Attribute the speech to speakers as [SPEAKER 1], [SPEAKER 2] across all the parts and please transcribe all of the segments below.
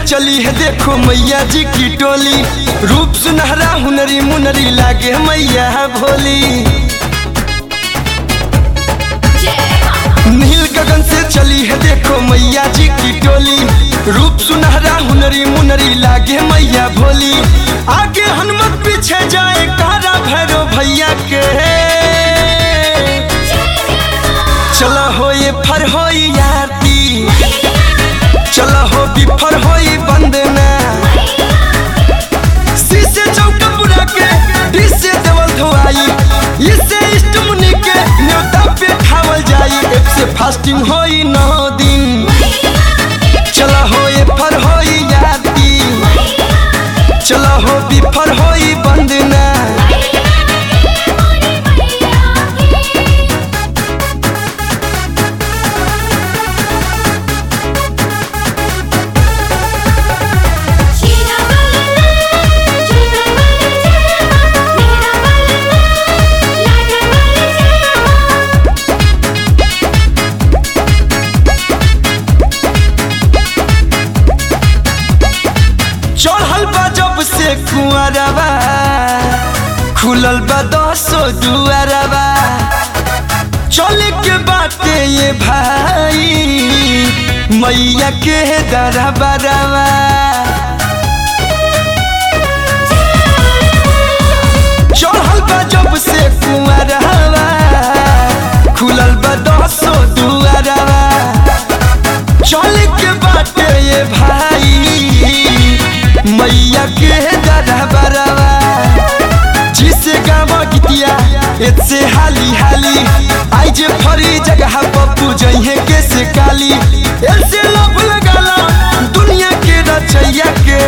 [SPEAKER 1] चली है देखो मैया जी की टोली रूप सुनहरा हुनरी मुनरी लागे मैया भोली नील गगन से चली है देखो मैया जी की टोली रूप सुनहरा हुनरी मुनरी लागे मैया भोली आगे हनुमत पीछे जाए कारा भैरो भैया के चलो हो ये फर हो याती चलो हो बिफर हो बंदना शीशे चौका पुरा के डिश से देवल धोआई इससे इष्ट मुनि के न्योता पे खावल जाई एक से फास्टिंग होई नौ दिन चलो हो ये फर हो याती चलो हो बिफर हो बंदना चढ़ल बा जब से कुआरबा खुलल बा दसो दुआरबा चले के बाटे ये भाई मैया के दरबारबा चढ़ल बा जब से कुआरबा खुलल बा दसो दुआरबा चले के बाटे ये भाई मैया के दरबारवा जिसे गावा गीतिया एतसे हाली हाली आई जे फरी जगह पप्पू जइहे के से काली ऐसे लब लगाला दुनिया के रचैया के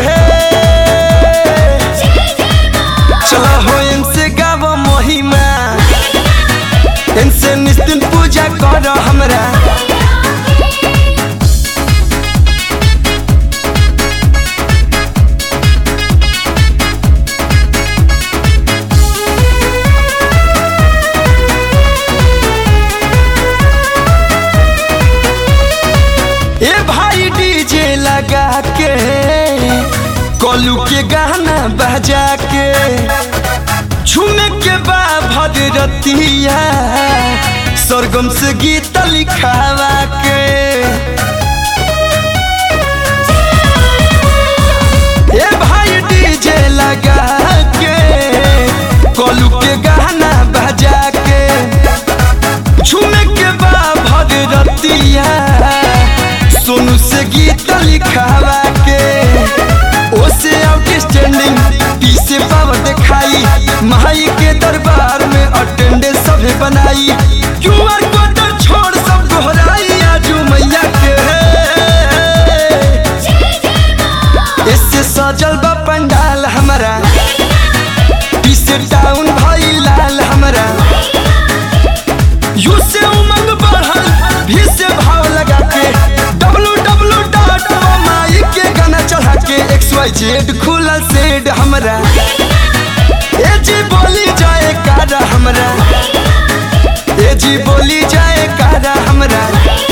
[SPEAKER 1] चला हो इनसे गावा महिमा इनसे निस्तिन पूजा कर हमरा ए भाई डीजे लगा के कोलू के गाना बजा के झूमे के बा भगरतिया सरगम से गीत लिखावा के ए भाई डीजे लगा के कोलू के गाना बजा के झूमे के बा भगरतिया सोनू से गीत लिखावा के ओसे आउटस्टैंडिंग पी से पावर दिखाई माई के दरबार में अटेंडेंस सभे बनाई क्यूआर कोड छोड़ सब दोहराई आजू मैया के इससे सजल बा पंडाल हमारा पी से टाउन भाई लाल हमारा यू से उमंग बढ़ल भी से भाव लगा के डब्लू डब्लू डॉट माई के गाना चढ़ा के एक्स वाई जेड खुलल सेड हमरा ए जी बोली जाए कारा हमरा ए जी बोली जाए कारा हमरा